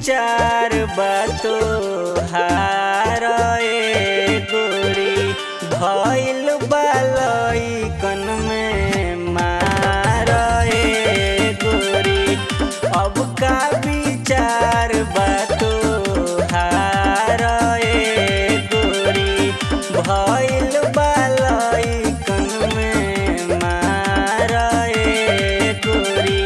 विचार बातो हार ए गोरी भइल बालई कन में मार ए गोरी अब का विचार बातो हार ए गोरी भइल बालई कन में मार ए गोरी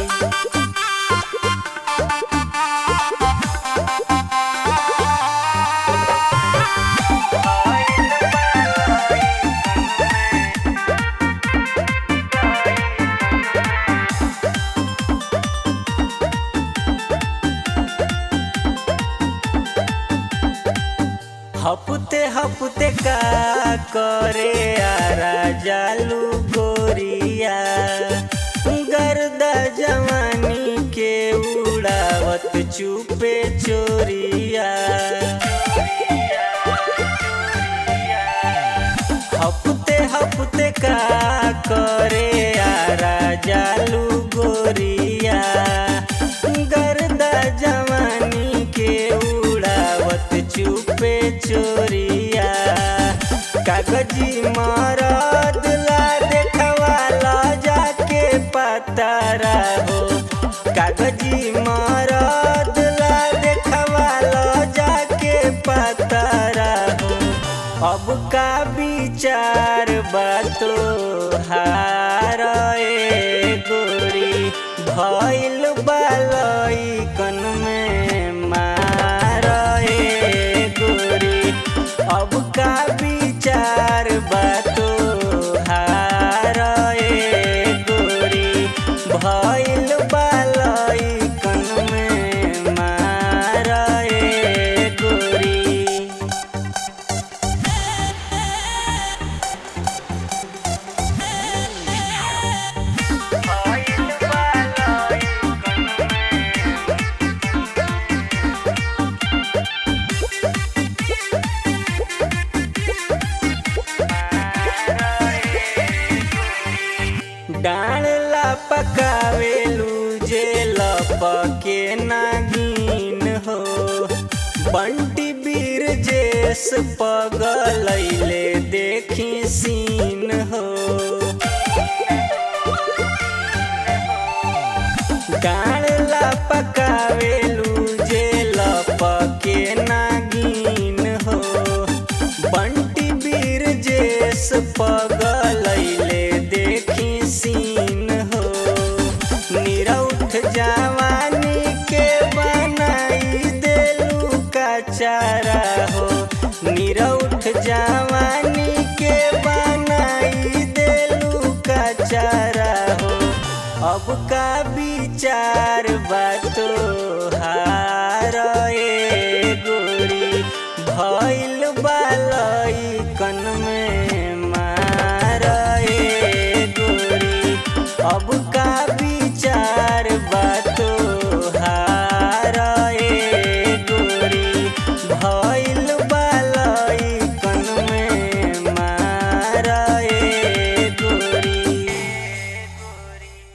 हपते हपते का करे आरा जालू गोरिया गर्दा जवानी के उड़ावत चुपे चोरिया हपते हपते का करे आरा जालू गोरिया गर्दा जवानी के उड़ावत चुपे चोरिया कागजी मरद ला देखवाला जाके पतारा हो कागजी मरद ला देखवाला जाके पतारा हो अब का विचार बातो हार ए गोरी भइल बालई कन में मार ए गोरी अब का विचार बातो हार ए गोरी भइल बालई कन में मार ए गोरी डाँडला पकावेलू जे लपके नागिन हो बंटी बीर जेस पगलैले देखी सीन हो डाँडला पकावेलू जे लपके नागिन हो बंटी बीर जेस पगलैले देखी सीन हो निरौठ जवानी के बनाई देलू का चारा हो निरौठ जवानी के बनाई देलू का चारा हो अब का विचार बातो